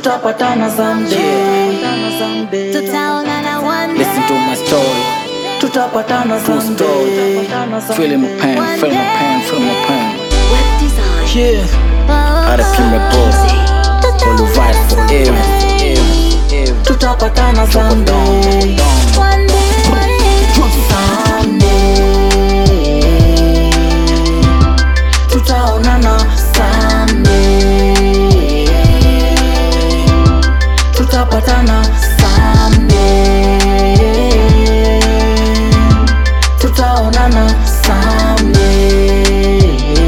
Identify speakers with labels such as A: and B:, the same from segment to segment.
A: tutapatana someday. Someday.
B: tutaonana one
C: Listen to my story,
A: tutapatana
C: true story. Feel my pain, feel my pain, feel my pain.
B: web design
C: Yeah, RP my boss, all right forever, ever, ever.
A: tutapatana someday.
B: one day
A: Someday. Tutaonana someday. Tutapatana someday. Tutaonana someday.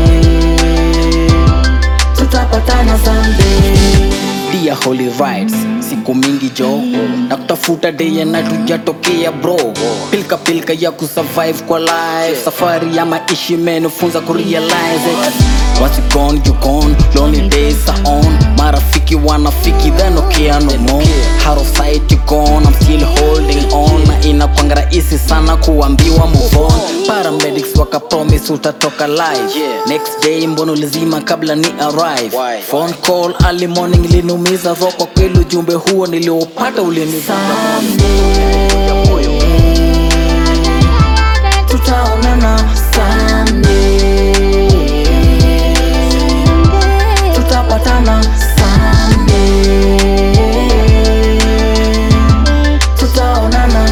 A: Tutapatana someday.
C: Dear Holy Rights, siku mingi jo na kutafuta day and night hujatokea bro pilka pilka ya kusurvive kwa life safari ya maishi imenifunza kurealize it Once you gone, you gone, lonely days are on marafiki wanafiki then okay no more Out of sight you gone, I'm still holding on na inakwanga rahisi sana kuambiwa move on paramedics waka promise utatoka live next day mbona ulizima kabla ni arrive phone call early morning iliniumiza roho kwa kweli ujumbe huo niliopata uliniza
A: Tutaonana someday. Tutapatana someday. Tutaonana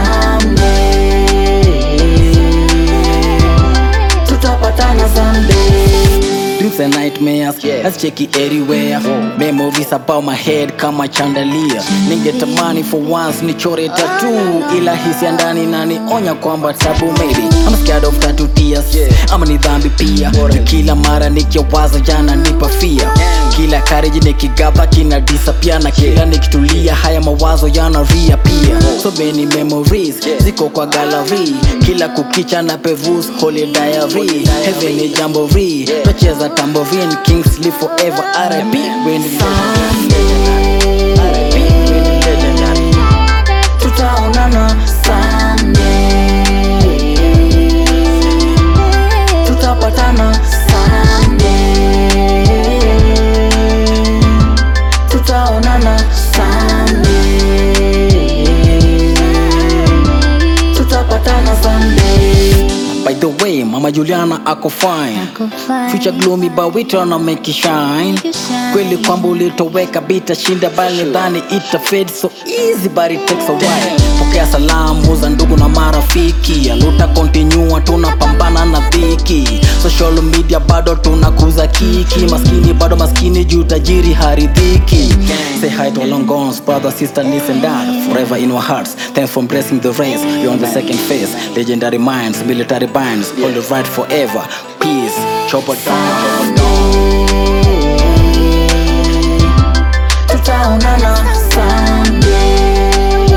A: someday. Tutapatana someday.
C: Dreams and nightmares Let's check it everywhere Memories about my head kama chandalia Ningetamani for once nichore tattoo Ila hisia ndani inanionya kwamba tabu maybe I'm scared of tattoo tears Ama ni dhambi pia Ni kila mara nikiwaza jana nipa fear Kila courage nikigaba kina disappear Na kila nikitulia haya mawazo yana reappear So many memories ziko kwa gallery Kila kukicha na pevus holy diary Heaven ni jamboree Twacheza tambourine Kings live forever RIP when the RIP when the legendary
A: Tutaonana someday. Tutapatana someday. Tutaonana someday. Tutapatana someday.
C: By the way, Mama Juliana ako fine Future gloomy but we tryna make it shine Kweli kwamba ulitoweka bitashinda bali dhani ita fade so easy but it takes a while Pokea salamu za ndugu na marafiki Aluta continue tunapambana na dhiki Social media bado tunakuza kiki Maskini bado maskini juu tajiri haridhiki Say hi to our long gones, brother, sister, niece and dad Forever in our hearts, thanks for blessing the race You're on the second phase, legendary minds, military binds Hold the right forever, peace, chopper down, chopper down
A: Tutaonana someday.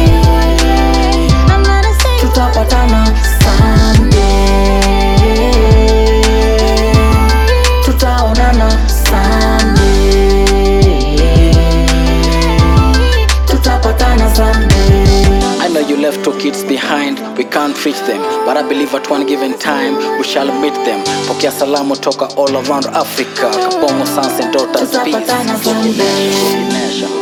B: I'm gonna say
A: Tutapatana someday. Tutaonana someday. Tutapatana someday.
C: I know you left two kids behind, we can't reach them But I believe at one given time, we shall meet them Pokea salamu toka all around Africa Kapomo sons and daughters, peace
A: Tutapatana someday.
C: Nation.